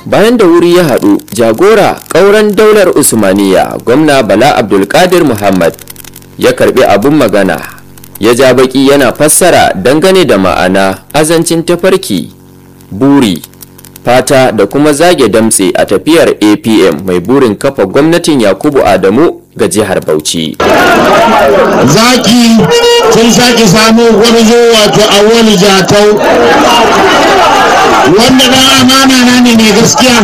bayan da wuri ya haɗu jagora ƙauren daular usmaniya gwamna bala abdulkadir muhammad ya karbi abin magana ya ja baki yana fassara dangane da ma'ana azancin tafarki buri fata da kuma zage damtse a tafiyar apm mai burin kafa gwamnatin yakubu adamu ga jihar bauchi zaki sun sake samu gwarzo wato awwal jatau wanda dan amana na ne mai gaskiya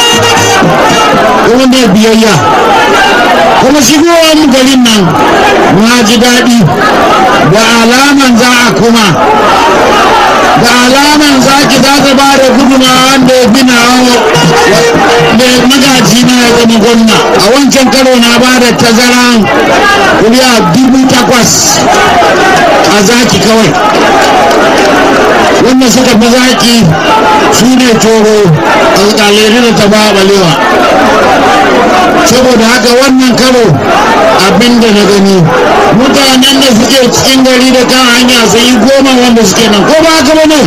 kuma mai biyayya kuma shigowar mu garin nan na ji daɗi da alaman za a kuma da alaman zaki za ta ba da gudunmawa wanda ya gina da magaji na ya zama gwamna a wancan karo na ba da tazaran kuriya dubu takwas a zaki kawai wanda suka fi zaki su ne toro alƙalai da ta ba balewa saboda haka wannan karo abin da na gani mutanen da suke cikin gari da kan hanya sun yi goma wanda suke nan ko ba haka ba ne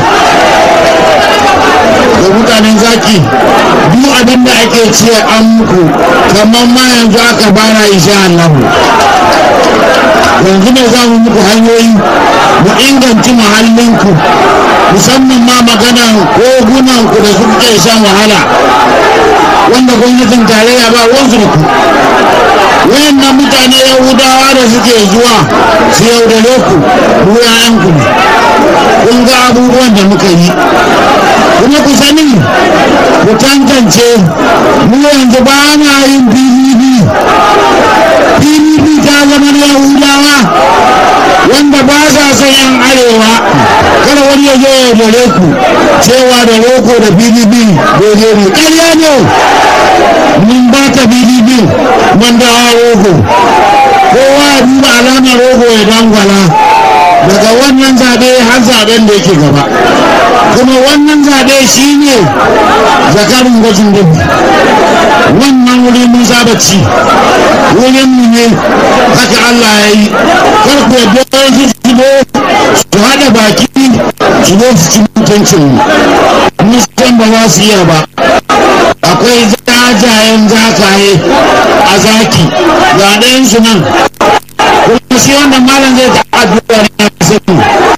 da mutanen zaki duk abin da ake ce an muku kamar ma yanzu aka bara insha Allah yanzu ne za mu muku hanyoyi mu inganci muhallinku musamman ma maganan kogunanku da suke shan wahala wanda gwamnatin tarayya ba wansu da ku wayannan mutane yahudawa da suke zuwa su yaudare ku ku yayanku ne kun ga abubuwan da muka yi kuma ku sani ku tantance mu yanzu ba na yin pdp pdp ta zama na yahudawa wanda ba sa son yan arewa kada wani ya zo ya yaudare ku cewa da roko da pdp daidai ne ƙarya ne mun ba ta pdp mun dawa rogo kowa ya duba alamar rogo ya dangwala daga wannan zaɓe har zaɓen da yake gaba kuma wannan zaɓe shi ne zakarin gwajin dubu wannan wuri mun saba ci wurin mu ne haka Allah ya yi kar ku yadda su shigo su haɗa baki su zo su ci mutuncin mu san ba za su iya ba akwai jajayen zakaye a zaki ga ɗayan su nan kuma shi wannan malam zai ta addu'a na sani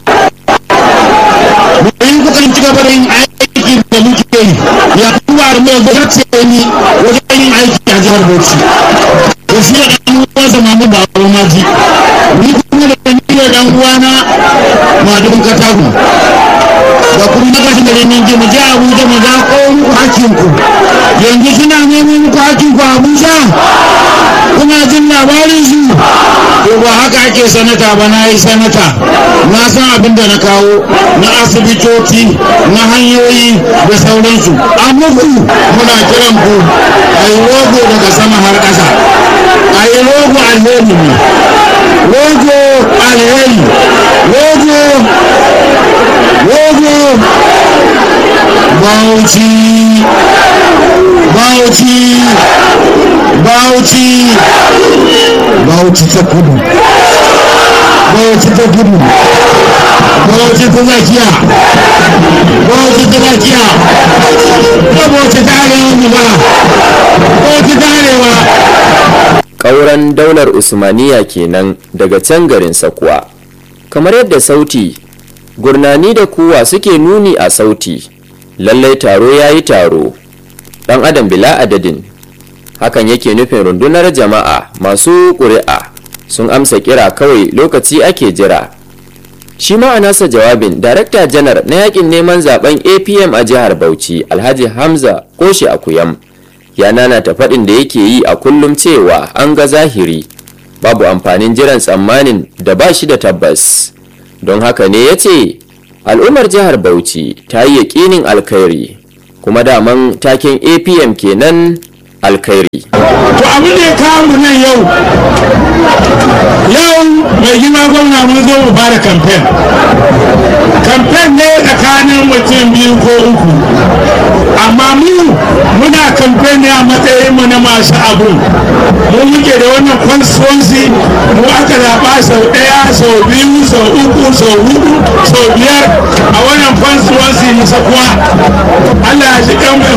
bayan kukan ci gaba da yin aiki da muke yi ya kuma da mai gwamnati ni wajen yin aiki a jihar Bauchi da shi da ɗan uwansa mamu ba a maji ni kuma da ni da ɗan uwana madubin katagun da kuma na kashin da neman ji mu je Abuja mu zaƙo muku hakinku yanzu suna neman muku hakinku a Abuja kuna jin labarin su to ba haka ake sanata ba na yi sanata na san abin da na kawo na asibitoci na hanyoyi da sauransu a muku muna kiran ku a yi rogo daga sama har ƙasa a yi rogo alheri ne rogo alheri rogo rogo bauchi bauchi bauchi bauchi ta kudu bauchi ta kudu bauchi ta zakiya bauchi ta zakiya ta bauchi ta arewa ba bauchi ta arewa ƙauren daular usmaniya kenan daga can garin sakuwa kamar yadda sauti gurnani da kuwa suke nuni a sauti lallai taro ya yi taro ɗan adam bila adadin hakan yake nufin rundunar jama'a masu ƙuri'a sun amsa kira kawai lokaci ake jira shi ma a nasa jawabin darakta janar na yakin neman zaben apm a jihar bauchi alhaji hamza koshi akuyam ya nanata faɗin da yake yi a kullum cewa an ga zahiri babu amfanin jiran tsammanin da ba shi da tabbas don haka ne ya ce al'ummar jihar bauchi ta yi yaƙinin alkhairi kuma daman taken apm kenan alkhairi to abin da ya kawo mu nan yau yau mai gina gwamna mun zo mu fara kamfen kamfen ne tsakanin mutum biyu ko uku amma mu muna kamfen ne a matsayin mu na masu abu mu muke da wannan constituency mu aka zaɓa sau ɗaya sau biyu sau uku sau hudu sau biyar a wannan constituency na sakuwa Allah ya shi kan mai honorable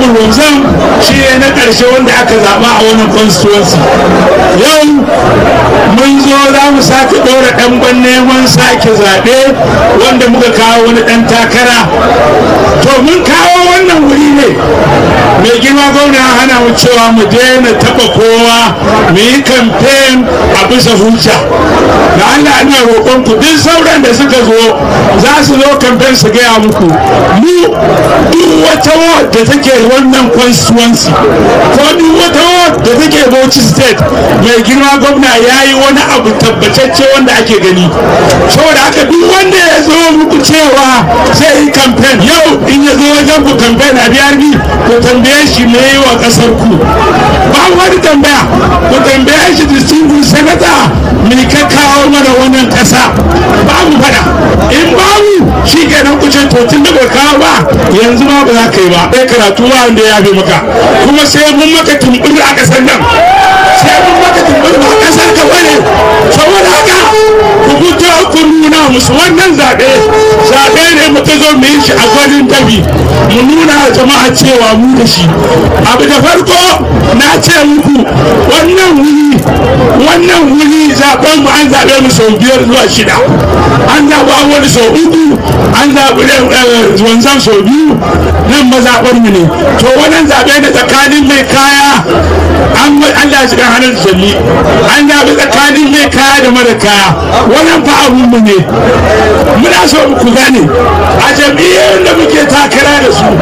honorable wanzam shi ne na ƙarshe wanda aka zaɓa a wannan constituency yau mun zo za mu sake ɗora ɗanban neman sake zaɓe wanda muka kawo wani ɗan takara to mun kawo wannan wuri ne mai girma gwamna hana mu cewa mu daina taɓa kowa mu yi kamfen a bisa hujja da allah ina roƙon ku duk sauran da suka zo za su zo kamfen su gaya muku mu duk wata ward da take wannan constituency ko duk wata ward da take Bauchi state mai girma gwamna ya yi wani abu tabbatacce wanda ake gani saboda haka duk wanda ya zo muku cewa zai yi kamfen yau in ya zo wajen ku kamfen a biyar ni ku tambaye shi me yi wa kasar ku ba wani tambaya ku tambaye shi distinguished senator me ka kawo mana wannan kasa babu fada in babu shi kenan ku ce to tun da bai kawo ba yanzu ma ba za ka yi ba sai karatu ba wanda ya fi maka kuma sai mun maka tumbur a kasar nan sai mun maka tumbur ba kasar ka bane saboda haka ku fito ku nuna musu wannan zaɓe zaɓe ne muka zo mu yi shi a gwanin dabi mu nuna jama'a cewa mu da shi abu da farko na ce muku wannan wuri wannan wuri zaɓen mu an zaɓe mu sau biyar zuwa shida an zaɓa wani sau uku an zaɓi wanzan sau biyu nan mazaɓar mu ne to wannan zaɓe da tsakanin mai kaya an Allah ya shiga hannun jalli an zaɓi tsakanin mai kaya da mara kaya wannan fa abun mu ne muna so ku gane a jam'iyyar da muke takara da su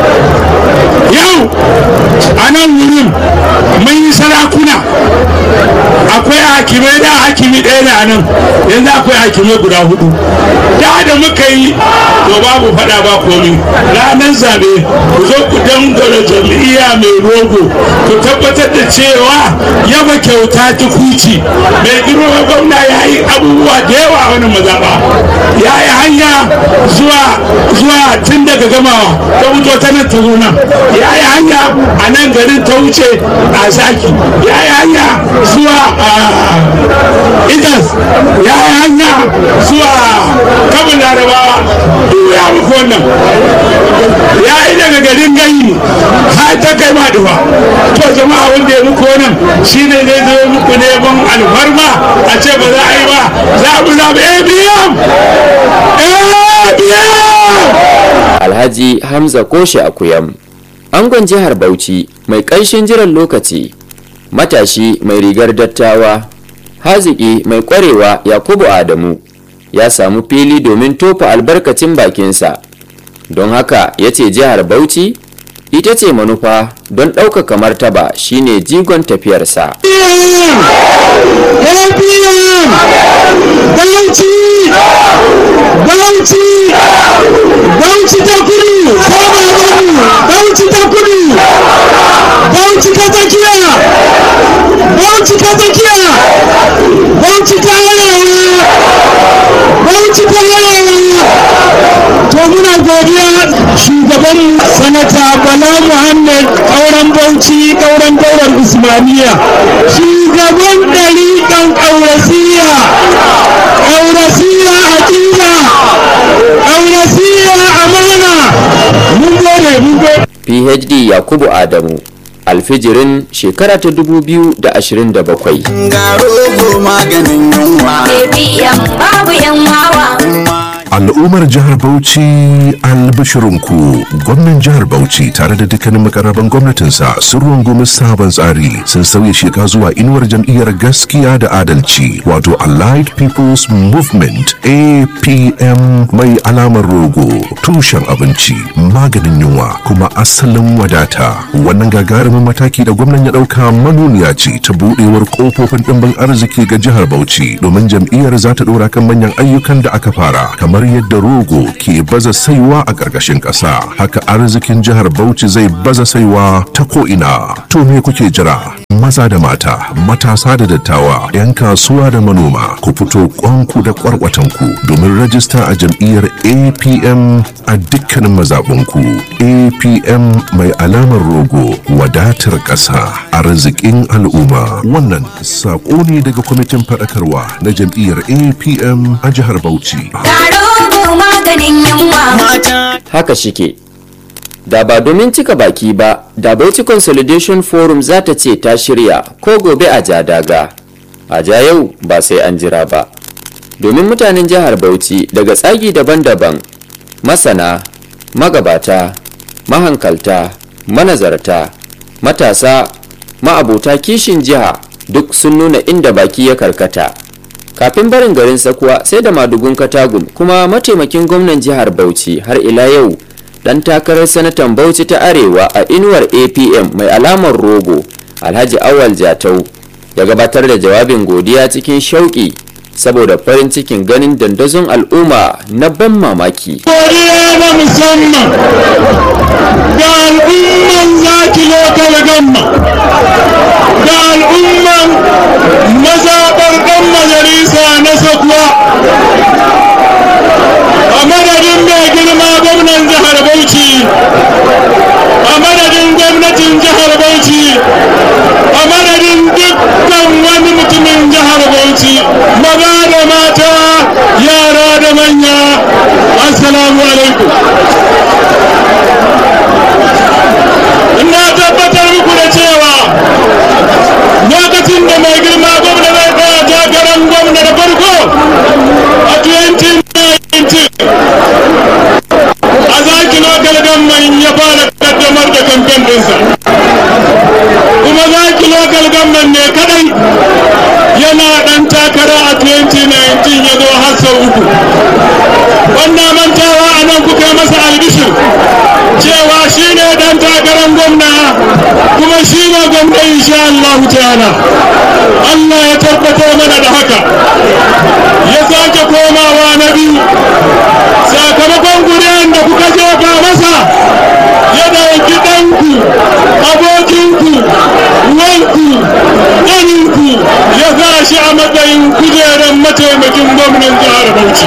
yau a nan wurin mun yi sarakuna akwai hakimai da hakimi ɗaya da nan yanzu akwai hakimai guda hudu da da muka yi to babu fada ba komi ranar zabe ku zo ku dangara jam'iyya mai rogo ku tabbatar da cewa yaba kyauta ta kuci mai girma gwamna ya yi abubuwa da yawa a wani mazaɓa ya yi hanya zuwa zuwa tun daga gamawa ta wuto ta nan ta zo nan ya yi hanya a nan garin ta wuce a zaki ya yi hanya zuwa idas ya yi hanya zuwa kabin larabawa duk ya muku wannan ya yi daga garin gani har ta kai ma dufa to jama'a wanda ya muku wannan shine zai zo muku neman alfarma a ce ba za a yi ba za mu zaɓi abm alhaji hamza koshe akuyam angon jihar bauchi mai ƙanshin jiran lokaci matashi mai rigar dattawa haziki mai ƙwarewa yakubu adamu ya samu fili domin tofa albarkacin bakinsa don haka ya ce jihar bauchi ita ce manufa don ɗaukaka martaba shine jigon tafiyarsa Bauchi! Bauchi! Bauchi ta kudu! Bauchi ta kudu! Bauchi ta tsakiya! Bauchi ta tsakiya! Bauchi ta arewa! Bauchi ta arewa! To muna godiya shugaban sanata Bala Muhammad ƙauren Bauchi ƙauren daular Usmaniya. Shugaban ɗariƙan ƙaurasiya! Ƙaurasiya aƙida! Ƙaurasiya amana! Mun gode, mun gode. phd yakubu adamu alfijirin shekara ta 2027 ga rogo maganin yunwa APM babu yan wawa. Al'ummar jihar Bauchi albishirinku gwamnan jihar Bauchi tare da dukkanin makarraban gwamnatinsa sun rungumi sabon tsari sun sauya sheka zuwa inuwar jam'iyyar gaskiya da adalci wato Allied People's Movement APM mai alamar rogo tushen abinci maganin yunwa kuma asalin wadata wannan gagarumin mataki da gwamnan ya ɗauka manuniya ce ta buɗewar ƙofofin ɗimbin arziki ga jihar Bauchi domin jam'iyyar za ta ɗora kan manyan ayyukan da aka fara kamar yadda rogo ke baza saiwa a ƙarƙashin ƙasa haka arzikin jihar Bauchi zai baza saiwa ta ko'ina to me kuke jira maza da mata matasa da dattawa 'yan kasuwa da manoma ku fito kwanku da kwarkwatanku domin rajista a jam'iyyar apm a dukkanin mazaɓunku apm mai alamar rogo wadatar ƙasa arzikin al'umma wannan saƙo ne daga kwamitin faɗakarwa na jam'iyyar apm a jihar bauchi Taro maganin yunwa. mata haka shike da ba domin cika baki ba da bauchi consolidation forum za ta ce ta shirya ko gobe a ja daga a ja yau ba sai an jira ba domin mutanen jihar bauchi daga tsagi daban-daban masana magabata mahankalta manazarta matasa ma'abota kishin jiha duk sun nuna inda baki ya karkata kafin barin garin sakuwa sai da madugun katagum kuma mataimakin gwamnan jihar bauchi har ila yau dan takarar sanatan bauchi ta arewa a inuwar apm mai alamar rogo alhaji awal jatau ya gabatar da jawabin godiya cikin shauƙi saboda farin cikin ganin dandazon al'umma na ban mamaki godiya na musamman ga al'umman zaki lokal gamma ga al'umman mazaɓar ɗan majalisa na sakuwa a madadin mai girma gwamnan jihar bauchi a madadin gwamnatin jihar bauchi a madadin dukkan wani mutumin jihar bauchi maza da mata yara da manya assalamu alaikum ina tabbatar muku da cewa lokacin da mai girma gwamna zai tsaya takarar gwamna da farko a 2019 a zaki lokal gamman ya fara kaddamar da kamfen ɗinsa kuma zaki lokal gamman ne kadai yana ɗan takara a 2019 ya zo har sau uku wannan mantawa a nan kuka masa albishir cewa shi ne ɗan takarar gwamna kuma shi ne gwamna insha Allah ta'ala Allah ya tabbatar mana da haka ya sake komawa na biyu sakamakon guriyan da kuka jefa masa ya dauki ɗanku abokinku wanku ɗaninku ya sa shi a matsayin kujerar mataimakin gwamnan jihar Bauchi.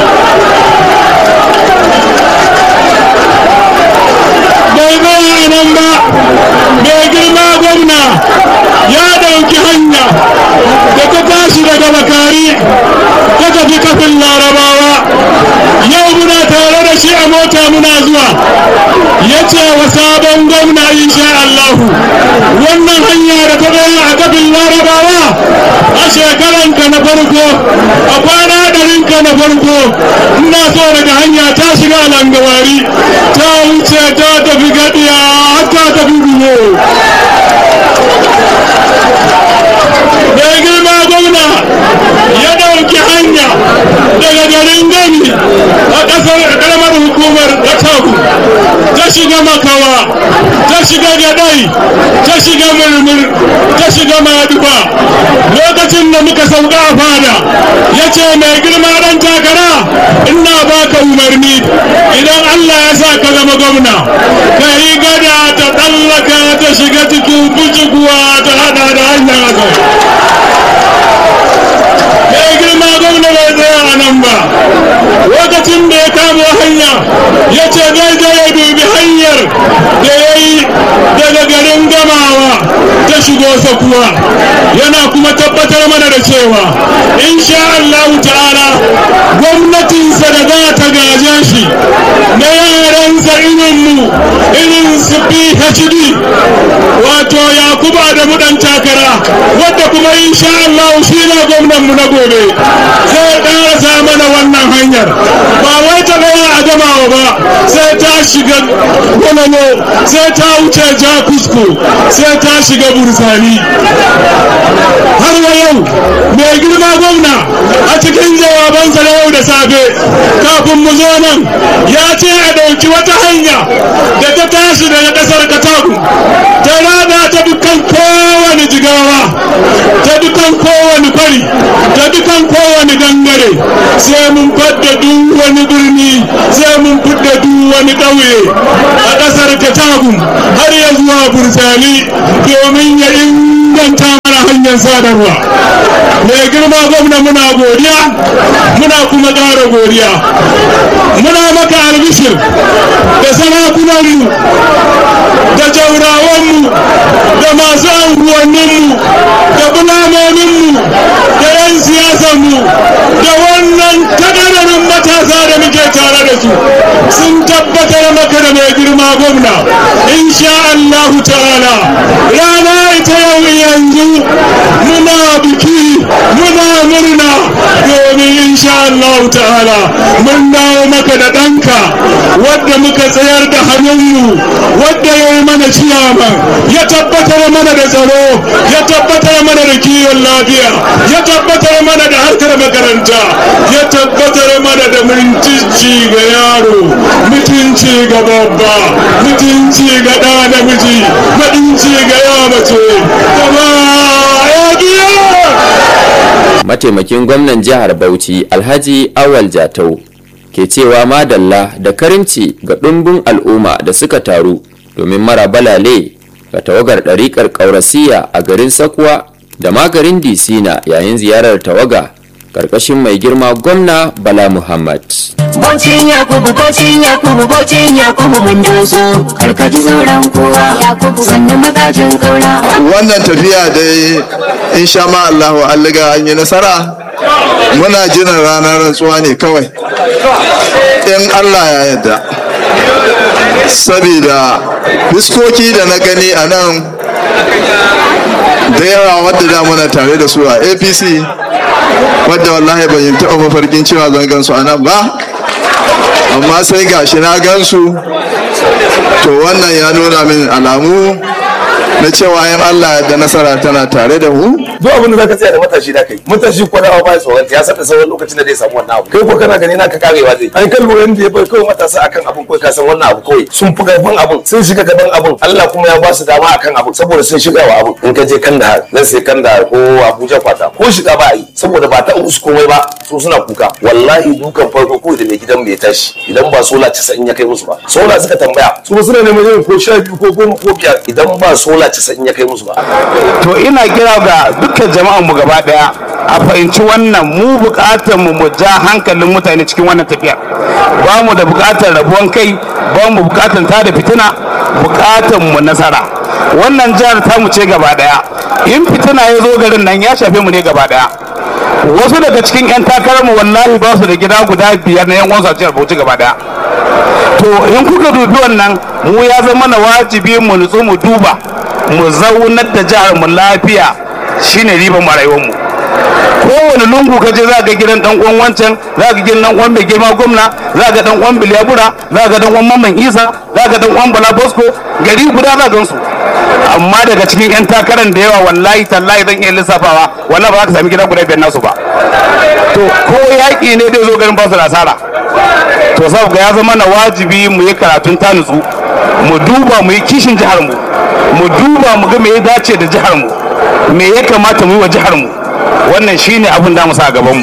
bai zaya a nan ba mai girma gwamna ya dauki hanya da ta tashi daga bakari ta tafi kafin larabawa yau muna tare da shi a mota muna zuwa ya ce wa sabon gwamna insha Allahu wannan hanya da ta zaya a kafin larabawa a shekaranka na farko a kwana ɗarinka na farko ina so daga hanya ta shiga langawari ta wuce ta tafi gadiya haka tafi biyo mai girma gwamna ya ɗauki hanya daga garin gani a ƙasar ƙaramar hukumar katagu ta shiga makawa ta shiga gadai ta shiga murmur ta shiga maduba lokacin da muka sauka a fada ya ce mai girma ɗan takara ina baka umarni idan allah ya sa ka zama gwamna ka yi gada ta tsallaka ta shiga cikin bucikuwa ta hada da hanyar azau mai girma gwamna bai tsaya a nan ba lokacin da ya kamo hanya ya ce zai je ya dubi hanyar da ya yi daga garin gamawa ta shigo sakuwa yana kuma tabbatar mana da cewa insha Allah ta'ala gwamnatinsa da za ta gaje shi na yaransa irinmu irin su PhD wato Yakubu Adamu dan takara wadda kuma insha Allah shi ne gwamnanmu na gobe zai ƙarasa mana wannan hanyar ba wai ta gaya a gamawa ba sai ta shiga gwamnano sai ta wuce jakusko sai ta shiga bursani har wa yau mai girma gwamna a cikin jawabansa na yau da safe kafin mu zo nan ya ce a ɗauki wata hanya da ta tashi daga ƙasar katagu ta rada ta dukkan kowane jigawa ta dukkan kowane kwari ta dukkan kowane gangare sai mun fadda duk wani birni sai mun fidda duk wani ƙauye a ƙasar katagu har ya zuwa bursani domin ya inganta mana hanyar sadarwa mai girma gwamna muna godiya muna kuma ƙara godiya muna maka albishir da sarakunanmu da jaurawanmu da masu anguwanninmu da bulamominmu da 'yan siyasanmu da wannan kadararin matasa da muke tare da su sun tabbatar maka da mai girma gwamna insha Allahu ta'ala wadda muka tsayar da hannunmu wadda ya yi mana ciyama ya tabbatar mana da tsaro ya tabbatar mana da kiwon lafiya ya tabbatar mana da harkar makaranta ya tabbatar mana da mutunci ga yaro mutunci ga babba mutunci ga ɗa namiji mutunci ga ya mace gaba ya giya mataimakin gwamnan jihar bauchi alhaji awal jatau ke cewa madalla da karimci ga ɗumbin al'umma da suka taru domin mara balale ga tawagar ɗariƙar ƙaurasiya a garin sakuwa da magarin disina yayin ziyarar tawaga ƙarƙashin mai girma gwamna bala muhammad Bocin Yakubu, bocin Yakubu, bocin Yakubu mun doso. Karkaji sauran kowa. Yakubu sannan magajin kaura. wannan tafiya dai insha ma Allahu an liga an yi nasara muna jiran ranar rantsuwa ne kawai in Allah ya yarda saboda fiskoki da na gani a nan da yawa wadda da muna tare da su a apc wadda wallahi ban yi taɓa mafarkin cewa zan gansu a nan ba amma sai gashi na gansu to wannan ya nuna min alamu na cewa yin Allah da nasara tana tare da mu duk abin da zaka tsaya da matashi da kai matashi ko da ba tsoron ya san da sauran lokacin da zai samu wannan abu kai ko kana gani naka karewa zai an kalmo yanda ya bai kawai matasa akan abin kai ka san wannan abu kawai sun fi gaban abin sun shiga gaban abin Allah kuma ya ba su dama akan abin saboda sun shiga wa abin in ka je Kandahar nan sai Kandahar ko Abuja kwata ko shiga ba a yi saboda ba ta musu komai ba su suna kuka wallahi dukan farko kawai da mai gidan bai tashi idan ba sola 90 ya kai musu ba sola suka tambaya su suna neman yin ko sha biyu ko goma ko biyar idan ba sola 90 ya kai musu ba to ina kira ga dukkan jama'an mu gaba daya a fahimci wannan mu bukatar mu mu ja hankalin mutane cikin wannan tafiya ba mu da bukatar rabuwan kai ba mu bukatar ta da fitina bukatar mu nasara wannan jihar ta mu ce gaba daya in fitina ya zo garin nan ya shafe mu ne gaba daya wasu daga cikin 'yan takararmu wallahi ba su da gida guda biyar na yan wasu a jihar bauchi gaba daya to in kuka dubi wannan mu ya zama na wajibi mu nutsu mu duba mu zaunar da jihar mu lafiya shine riban mu a rayuwar mu kowane lungu ka je za ga gidan dan uwan wancan za ga gidan dan uwan mai girma gwamna za ga dan uwan biliyabura za ga dan uwan mamman isa za ga dan uwan bala bosco gari guda za gan su amma daga cikin yan takarar da yawa wallahi tallahi zan iya lissafawa wallahi ba za ka sami gida guda biyar nasu ba to ko yaƙi ne zai zo garin ba su da asara to saboda ya zama na wajibi mu yi karatun ta nutsu mu duba mu yi kishin jihar mu mu duba mu ga me ya dace da jihar mu me ya kamata mu yi wa jihar mu wannan shine abin da mu sa a gaban mu